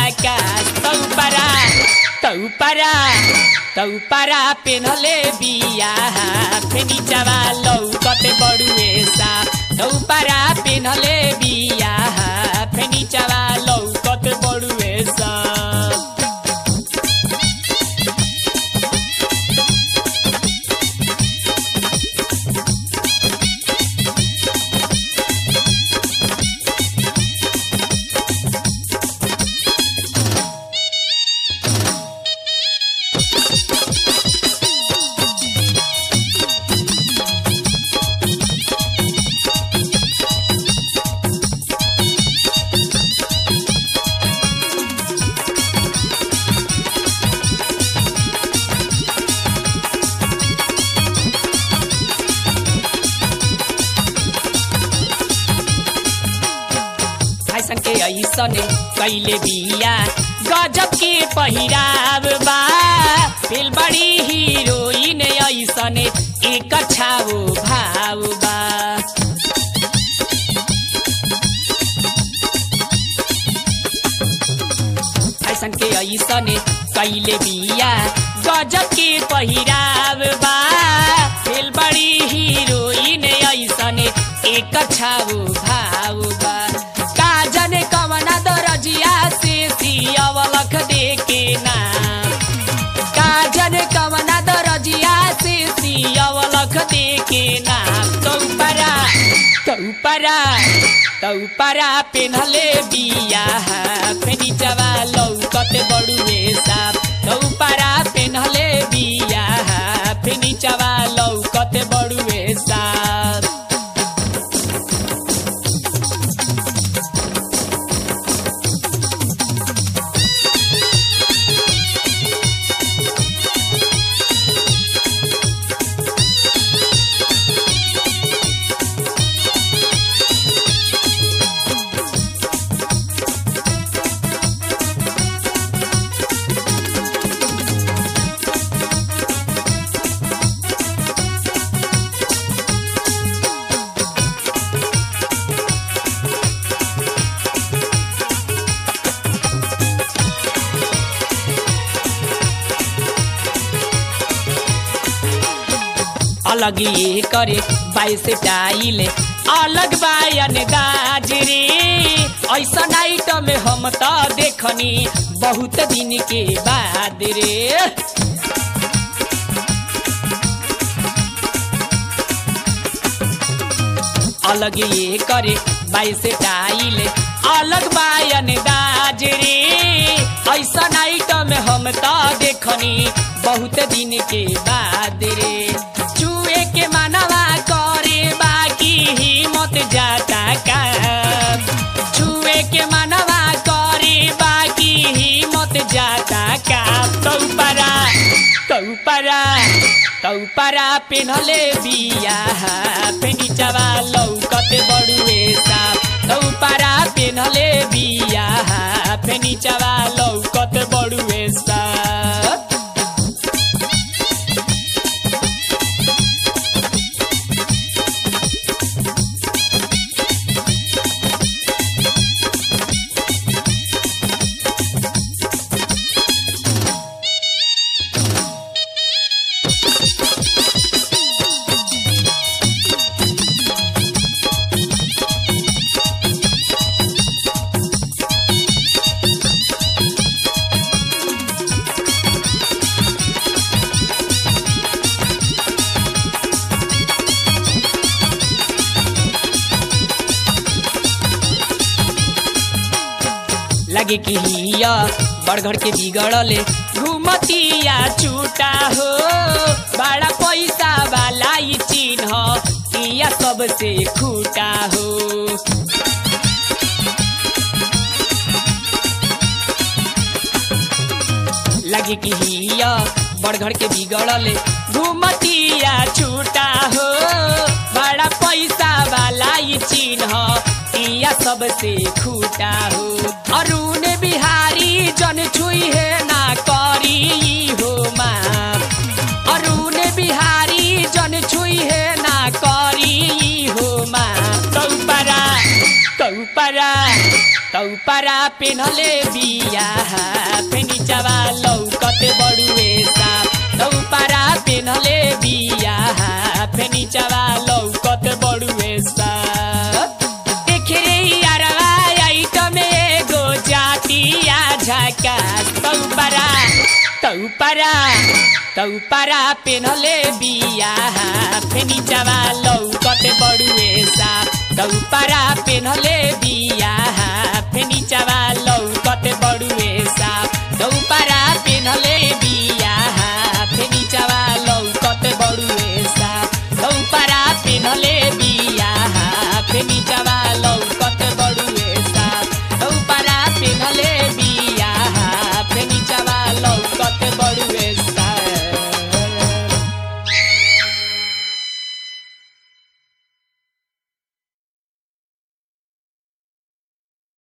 झका तौपरा तौपरा तौपरा पेनहले बिया फेनी चवा लौकत बड़ुए सा तौपरा पेनहले बिया फेनी चवा लौकत बड़ुए सा फैशन के ऐसने कैले बिया गजब के पहिराव बा फिल बड़ी हीरोइन ऐसने एक छाओ भाव बा फैशन के ऐसने कैले बिया गजब के पहिराव बा फिल बड़ी हीरोइन ऐसने एक छाओ भाव बा का जाने कवना दरजिया से सियावलख देके नाम का जाने कवना दरजिया से सियावलख देके नाम तौपरा तौपरा तौपरा पेनहले बिया फेनी जवा लौकत बड़ुए साप तौपरा पेनहले बिया फेनी जवा लौकत बड़ुए साप अलग ये करे बाई से टाइले अलग बायन दाज रे ऐसा नाइट में हम तो देखनी बहुत दिन के बाद रे अलग ये करे बाई से टाइले अलग बायन दाज रे ऐसा नाइट में हम तो देखनी बहुत दिन के बाद रे चुए के मानवा करे बाकी हिम्मत जाता का छुए के मानवा करे बाकी हिम्मत जाता का तौपरा तौपरा तौपरा पेनहले बिया फेनी चवा लौकत बड़ुए साप तौपरा पेनहले बिया फेनी चवा लौकत बड़ुए साप लगे कि हिया बड़घर के बिगड़ले घुमतिया छूटा हो बड़ा पैसा वाला ई चिन्ह किया सबसे खूटा हो लगे कि हिया बड़घर के बिगड़ले घुमतिया छूटा हो बड़ा पैसा वाला ई चिन्ह किया सबसे खूटा हो अरुण बिहारी जन छुई है ना करी हो माँ अरुण बिहारी जन छुई है ना करी हो माँ तौपरा तौपरा तौपरा पेनले बिया फेनिचवा लौकत बड़ुए साप तौपरा पेनले बिया फेनिचवा लौकत बड़ुए साप देखे रे यारवा आइटम एगो जातिया झकास तौपरा तौपरा तौपरा पेनले बिया फेनिचवा लौकत बड़ुए साप तौपरा पेनले बिया फेनिचवा लौकत बड़ुए साप तौपरा पेनले